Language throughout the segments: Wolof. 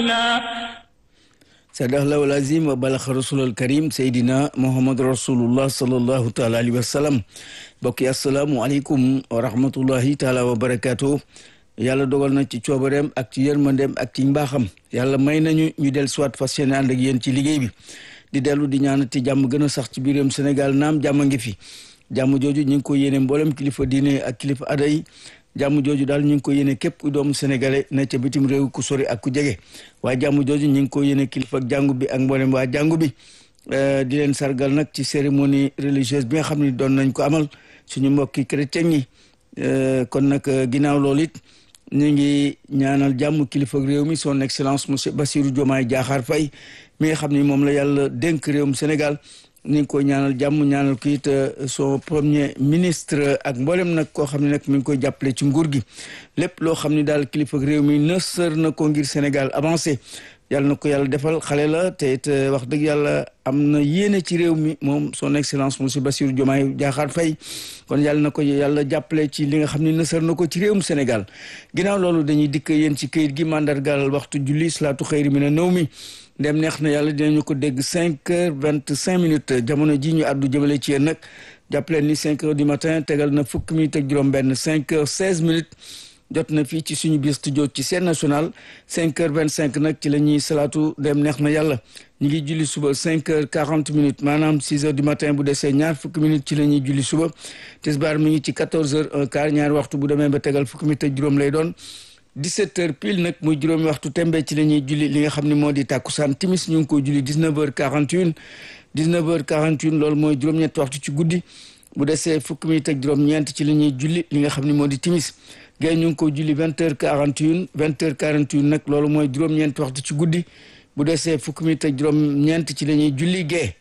sadaqallahu al-azim wa balaxa rasulal karim seydina muhammad rasulullah sallallahu taala alayhi wa sallam mbokk yi asalaamu aleykum wa rahmatullahi taala wa barakaatu yàlla dogal na ci coobareem ak ci yërmandeem ak ci mbaaxam yàlla may nañu ñu del soit fas yéene ànd ak yéen ci liggéey bi di dellu di ñaanati jàmm gën a sax ci biiram Sénégal naam jàmm ngi fi jàmm jooju ñu ngi ko yéene mboolem kilifa diine ak kilifa ada yi jàmm jooju daal ñu ngi ko yéene képp ku doomu sénégalais ne ca bitim réew ku sori ak ku jege waaye jàmm jooju ñu ngi ko yéene kilifa ak jàngu bi ak mboolem waa jàngu bi di leen sargal nag ci cérémonie religieuse bi nga xam ne doon nañ ko amal suñu mbokki chrétien yi kon nag ginnaaw loolu it ñu ngi ñaanal jàmm kilifa réew mi son excellence monsieur Bassirou Diomaye Diakhar Faye mi nga xam ni moom la yàlla dénk réewum Sénégal ni ngi koy ñaanal jàmm ñaanal ko it son premier ministre ak mboolem nag koo xam ne nag mi ngi koy jàppale ci nguur gi lépp loo xam ne daal kilifa réew mi nësër na ko ngir Sénégal avancé yàlla na ko yàlla defal xale la te it wax dëgg yàlla am na yéene ci réew mi moom son excellence monsieur Bassirou Diomaye Diakhar Faye kon yàlla na ko yàlla jàppale ci li nga xam ne nësër na ko ci réewum Sénégal ginnaaw loolu dañuy dikk yéen ci këyit gi mandargaal waxtu julli salaatu xëyri mi ne nëw mi ndem neex na yàlla dinañu ko dégg cinq heures vingt cinq minutes jamono ji ñu àddu jëmale ci yéen nag jàppaleen ni cinq heures du matin tegal na fukki minutes ak juróom benn cinq heures seize minutes jot na fii ci suñu biir studio ci scène nationale cinq heures vingt cinq nag ci la ñuy salaatu dem neex na yàlla ñu ngi julli suba cinq heures quarante minutes maanaam six heures du matin bu desee ñaar fukki minutes ci la ñuy julli suba tisbaar mi ngi ci quatorze heures un quart ñaari waxtu bu demee ba tegal fukki minutes ak juróom lay doon 17 heures pile nag muy juróomi waxtu tembe ci la ñuy julli li nga xam ne moo di tàkkusaan timis ñu ngi ko julli 19 heures 41 19 heures 41 loolu mooy juróom-ñetti waxtu ci guddi bu desee fukki minutes ak juróom-ñeent ci la ñuy julli li nga xam ne moo di timis gay ñu ngi ko julli 20 heures 41 20 heures 41 nag loolu mooy juróom-ñeenti waxtu ci guddi bu desee fukki minutes ak juróom-ñeent ci la ñuy julli gee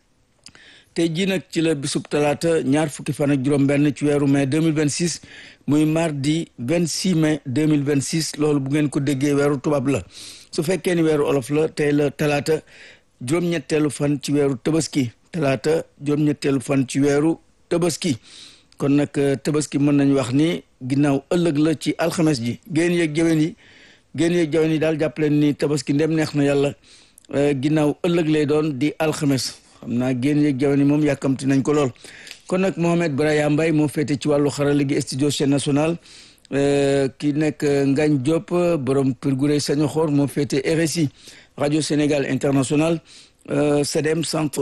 tey jii nag ci la bisub talaata ñaar fukki fan ak juróom-benn ci weeru mai 2026 muy mardi 26 mai 2026 loolu bu ngeen ko déggee weeru tubaab la su fekkee ni weeru olof la tey la talaata juróom-ñetteelu fan ci weeru tabaski talaata juróom-ñetteelu fan ci weeru tabaski kon nag tabaski mën nañu wax ni ginnaaw ëllëg la ci alxames ji génn yeeg jaween yi génn yeeg jaween yi daal jàppaleen ni tabaski ndem neex na yàlla ginnaaw ëllëg lay doon di alxames xam naa génn yeeg jamono moom yàkkamti nañ ko lool kon nag Mohamed Braya Mbaye moo féete ci wàllu xarala gi studio chaîne nationale ki nekk Ngagne Diop borom Kër gu rëy saño xoor moo féete RSI radio Sénégal international CEDEM centre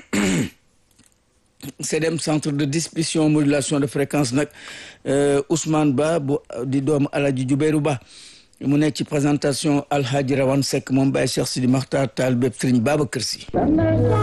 CEDEM centre de distribution modulation de fréquence nag Ousmane Ba bu di doomu Alaji Jubéeru Ba mu nekk ci présentation Alhaji Rawane Seck moom Baye Cheikh Sidi Makhtar Taal bépp Sëriñ Babacar Si